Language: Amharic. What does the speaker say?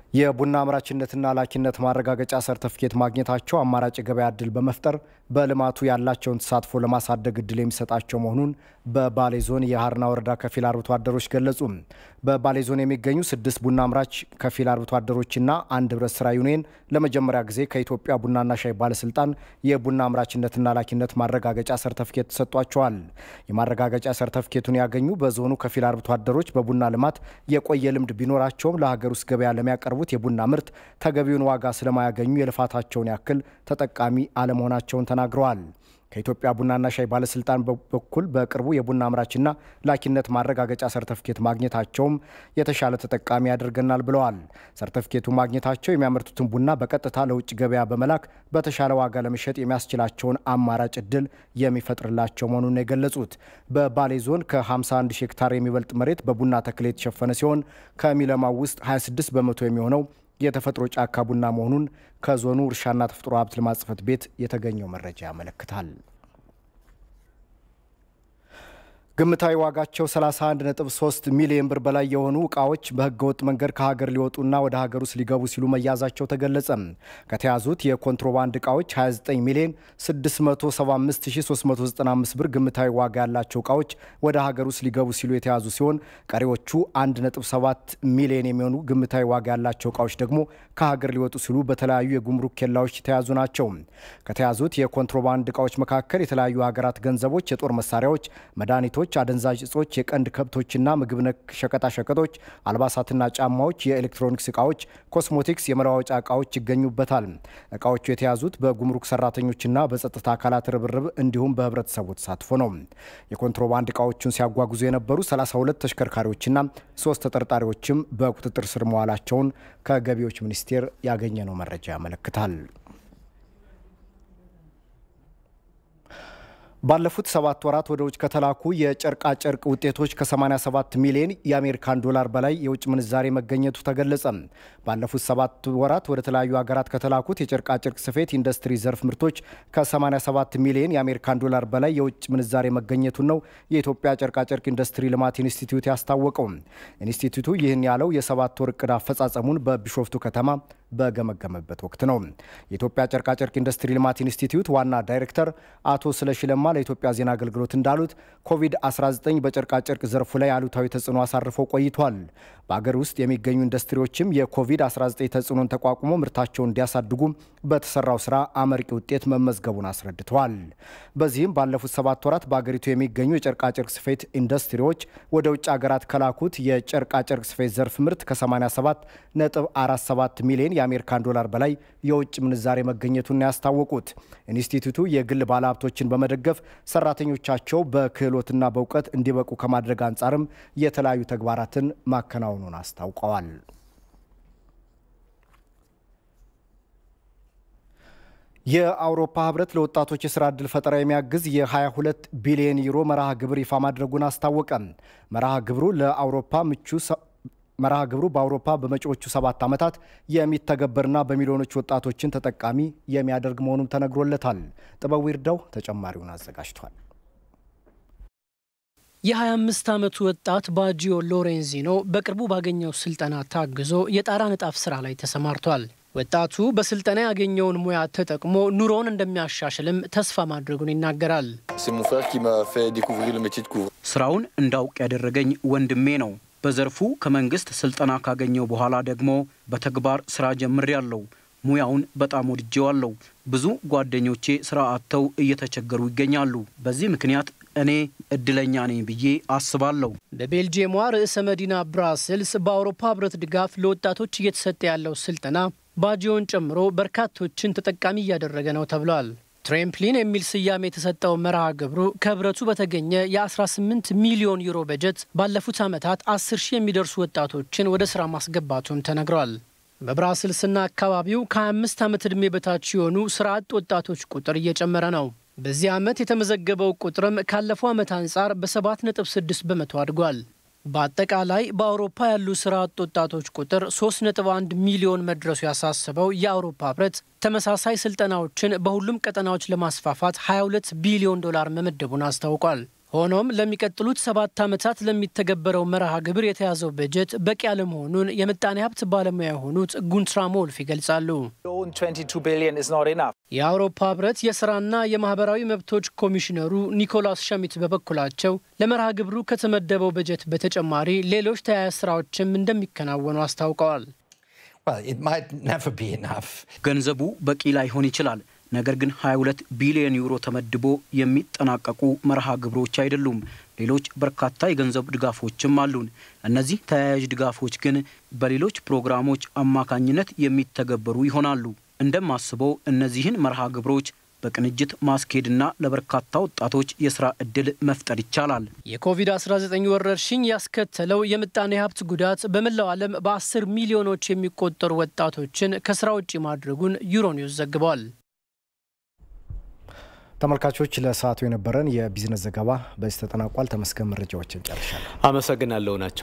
የቡና አምራችነትና ላኪነት ማረጋገጫ ሰርተፍኬት ማግኘታቸው አማራጭ የገበያ እድል በመፍጠር በልማቱ ያላቸውን ተሳትፎ ለማሳደግ እድል የሚሰጣቸው መሆኑን በባሌ ዞን የሀርና ወረዳ ከፊል አርብቶ አደሮች ገለጹ። በባሌ ዞን የሚገኙ ስድስት ቡና አምራች ከፊል አርብቶ አደሮችና አንድ ህብረት ስራ ዩኒየን ለመጀመሪያ ጊዜ ከኢትዮጵያ ቡናና ሻይ ባለስልጣን የቡና አምራችነትና ላኪነት ማረጋገጫ ሰርተፍኬት ተሰጥቷቸዋል። የማረጋገጫ ሰርተፍኬቱን ያገኙ በዞኑ ከፊል አርብቶ አደሮች በቡና ልማት የቆየ ልምድ ቢኖራቸውም ለሀገር ውስጥ ገበያ ለሚያቀርቡ የቡና ምርት ተገቢውን ዋጋ ስለማያገኙ የልፋታቸውን ያክል ተጠቃሚ አለመሆናቸውን ተናግረዋል። ከኢትዮጵያ ቡናና ሻይ ባለስልጣን በኩል በቅርቡ የቡና አምራችና ላኪነት ማረጋገጫ ሰርተፍኬት ማግኘታቸውም የተሻለ ተጠቃሚ ያደርገናል ብለዋል። ሰርተፍኬቱ ማግኘታቸው የሚያመርቱትን ቡና በቀጥታ ለውጭ ገበያ በመላክ በተሻለ ዋጋ ለመሸጥ የሚያስችላቸውን አማራጭ እድል የሚፈጥርላቸው መሆኑን የገለጹት በባሌ ዞን ከ51 ሺህ ሄክታር የሚበልጥ መሬት በቡና ተክል የተሸፈነ ሲሆን ከሚለማው ውስጥ 26 በመቶ የሚሆነው የተፈጥሮ ጫካ ቡና መሆኑን ከዞኑ እርሻና ተፈጥሮ ሀብት ልማት ጽሕፈት ቤት የተገኘው መረጃ ያመለክታል። ግምታዊ ዋጋቸው 31.3 ሚሊዮን ብር በላይ የሆኑ እቃዎች በህገወጥ መንገድ ከሀገር ሊወጡና ወደ ሀገር ውስጥ ሊገቡ ሲሉ መያዛቸው ተገለጸ። ከተያዙት የኮንትሮባንድ እቃዎች 29 ሚሊዮን 675395 ብር ግምታዊ ዋጋ ያላቸው እቃዎች ወደ ሀገር ውስጥ ሊገቡ ሲሉ የተያዙ ሲሆን ቀሪዎቹ 1.7 ሚሊዮን የሚሆኑ ግምታዊ ዋጋ ያላቸው እቃዎች ደግሞ ከሀገር ሊወጡ ሲሉ በተለያዩ የጉምሩክ ኬላዎች የተያዙ ናቸው። ከተያዙት የኮንትሮባንድ እቃዎች መካከል የተለያዩ ሀገራት ገንዘቦች፣ የጦር መሳሪያዎች፣ መድኃኒቶች አደንዛዥ እጾች፣ የቀንድ ከብቶችና ምግብ ነክ ሸቀጣሸቀጦች፣ አልባሳትና ጫማዎች፣ የኤሌክትሮኒክስ እቃዎች፣ ኮስሞቲክስ፣ የመለዋወጫ እቃዎች ይገኙበታል። እቃዎቹ የተያዙት በጉምሩክ ሰራተኞችና በጸጥታ አካላት ርብርብ እንዲሁም በህብረተሰቡ ተሳትፎ ነው። የኮንትሮባንድ እቃዎቹን ሲያጓጉዙ የነበሩ 32 ተሽከርካሪዎችና ሶስት ተጠርጣሪዎችም በቁጥጥር ስር መዋላቸውን ከገቢዎች ሚኒስቴር ያገኘነው መረጃ ያመለክታል። ባለፉት ሰባት ወራት ወደ ውጭ ከተላኩ የጨርቃ ጨርቅ ውጤቶች ከ87 ሚሊዮን የአሜሪካን ዶላር በላይ የውጭ ምንዛሬ መገኘቱ ተገለጸ። ባለፉት ሰባት ወራት ወደ ተለያዩ ሀገራት ከተላኩት የጨርቃ ጨርቅ ስፌት ኢንዱስትሪ ዘርፍ ምርቶች ከ87 ሚሊዮን የአሜሪካን ዶላር በላይ የውጭ ምንዛሬ መገኘቱን ነው የኢትዮጵያ ጨርቃ ጨርቅ ኢንዱስትሪ ልማት ኢንስቲትዩት ያስታወቀው። ኢንስቲትዩቱ ይህን ያለው የሰባት ወር እቅድ አፈጻጸሙን በቢሾፍቱ ከተማ በገመገመበት ወቅት ነው። የኢትዮጵያ ጨርቃጨርቅ ኢንዱስትሪ ልማት ኢንስቲትዩት ዋና ዳይሬክተር አቶ ስለሺ ለማ ለኢትዮጵያ ዜና አገልግሎት እንዳሉት ኮቪድ-19 በጨርቃጨርቅ ዘርፉ ላይ አሉታዊ ተጽዕኖ አሳርፎ ቆይቷል። በአገር ውስጥ የሚገኙ ኢንዱስትሪዎችም የኮቪድ-19 ተጽዕኖን ተቋቁሞ ምርታቸውን እንዲያሳድጉ በተሰራው ስራ አመርቂ ውጤት መመዝገቡን አስረድተዋል። በዚህም ባለፉት ሰባት ወራት በአገሪቱ የሚገኙ የጨርቃጨርቅ ስፌት ኢንዱስትሪዎች ወደ ውጭ ሀገራት ከላኩት የጨርቃጨርቅ ስፌት ዘርፍ ምርት ከ87 ነጥብ 47 ሚሊዮን የአሜሪካን ዶላር በላይ የውጭ ምንዛሬ መገኘቱን ያስታወቁት ኢንስቲትዩቱ የግል ባለሀብቶችን በመደገፍ ሰራተኞቻቸው በክህሎትና በእውቀት እንዲበቁ ከማድረግ አንጻርም የተለያዩ ተግባራትን ማከናወኑን አስታውቀዋል። የአውሮፓ ህብረት ለወጣቶች የስራ ዕድል ፈጠራ የሚያግዝ የ22 ቢሊዮን ዩሮ መርሃ ግብር ይፋ ማድረጉን አስታወቀ። መርሃ ግብሩ ለአውሮፓ ምቹ መርሃ ግብሩ በአውሮፓ በመጪዎቹ ሰባት ዓመታት የሚተገበርና በሚሊዮኖች ወጣቶችን ተጠቃሚ የሚያደርግ መሆኑም ተነግሮለታል። ጥበቡ ይርዳው ተጨማሪውን አዘጋጅቷል። የ25 ዓመቱ ወጣት ባጂዮ ሎሬንዚኖ በቅርቡ ባገኘው ስልጠና ታግዞ የጣራ ንጣፍ ስራ ላይ ተሰማርቷል። ወጣቱ በስልጠና ያገኘውን ሙያ ተጠቅሞ ኑሮውን እንደሚያሻሽልም ተስፋ ማድረጉን ይናገራል። ስራውን እንዳውቅ ያደረገኝ ወንድሜ ነው። በዘርፉ ከመንግስት ስልጠና ካገኘው በኋላ ደግሞ በተግባር ስራ ጀምሬያለሁ። ሙያውን በጣም ወድጄዋለሁ። ብዙ ጓደኞቼ ስራ አጥተው እየተቸገሩ ይገኛሉ። በዚህ ምክንያት እኔ እድለኛ ነኝ ብዬ አስባለሁ። በቤልጅየሟ ርዕሰ መዲና ብራስልስ በአውሮፓ ህብረት ድጋፍ ለወጣቶች እየተሰጠ ያለው ስልጠና ባጂዮን ጨምሮ በርካቶችን ተጠቃሚ እያደረገ ነው ተብሏል። ትሬምፕሊን የሚል ስያሜ የተሰጠው መርሃ ግብሩ ከህብረቱ በተገኘ የ18 ሚሊዮን ዩሮ በጀት ባለፉት ዓመታት 10 ሺህ የሚደርሱ ወጣቶችን ወደ ሥራ ማስገባቱም ተነግሯል። በብራስልስና አካባቢው ከ25 ዓመት ዕድሜ በታች የሆኑ ሥራ አጥ ወጣቶች ቁጥር እየጨመረ ነው። በዚህ ዓመት የተመዘገበው ቁጥርም ካለፈው ዓመት አንጻር በ7.6 በመቶ አድጓል። በአጠቃላይ በአውሮፓ ያሉ ስራ አጥ ወጣቶች ቁጥር 3.1 ሚሊዮን መድረሱ ያሳሰበው የአውሮፓ ህብረት ተመሳሳይ ስልጠናዎችን በሁሉም ቀጠናዎች ለማስፋፋት 22 ቢሊዮን ዶላር መመደቡን አስታውቋል። ሆኖም ለሚቀጥሉት ሰባት ዓመታት ለሚተገበረው መርሃ ግብር የተያዘው በጀት በቂ አለመሆኑን የምጣኔ ሀብት ባለሙያ የሆኑት ጉንትራም ወልፍ ይገልጻሉ። የአውሮፓ ህብረት የስራና የማህበራዊ መብቶች ኮሚሽነሩ ኒኮላስ ሸሚት በበኩላቸው ለመርሃ ግብሩ ከተመደበው በጀት በተጨማሪ ሌሎች ተያያዥ ስራዎችም እንደሚከናወኑ አስታውቀዋል። ገንዘቡ በቂ ላይሆን ይችላል። ነገር ግን 22 ቢሊዮን ዩሮ ተመድቦ የሚጠናቀቁ መርሃ ግብሮች አይደሉም። ሌሎች በርካታ የገንዘብ ድጋፎችም አሉን። እነዚህ ተያያዥ ድጋፎች ግን በሌሎች ፕሮግራሞች አማካኝነት የሚተገበሩ ይሆናሉ። እንደማስበው እነዚህን መርሃ ግብሮች በቅንጅት ማስኬድና ለበርካታ ወጣቶች የስራ ዕድል መፍጠር ይቻላል። የኮቪድ-19 ወረርሽኝ ያስከተለው የምጣኔ ሀብት ጉዳት በመላው ዓለም በ10 ሚሊዮኖች የሚቆጠሩ ወጣቶችን ከስራ ውጭ ማድረጉን ዩሮኒውስ ዘግቧል። ተመልካቾች ለሰዓቱ የነበረን የቢዝነስ ዘገባ በዚህ ተጠናቋል። ተመስገን መረጃዎችን ጨርሻለሁ። አመሰግናለሁ ናቸው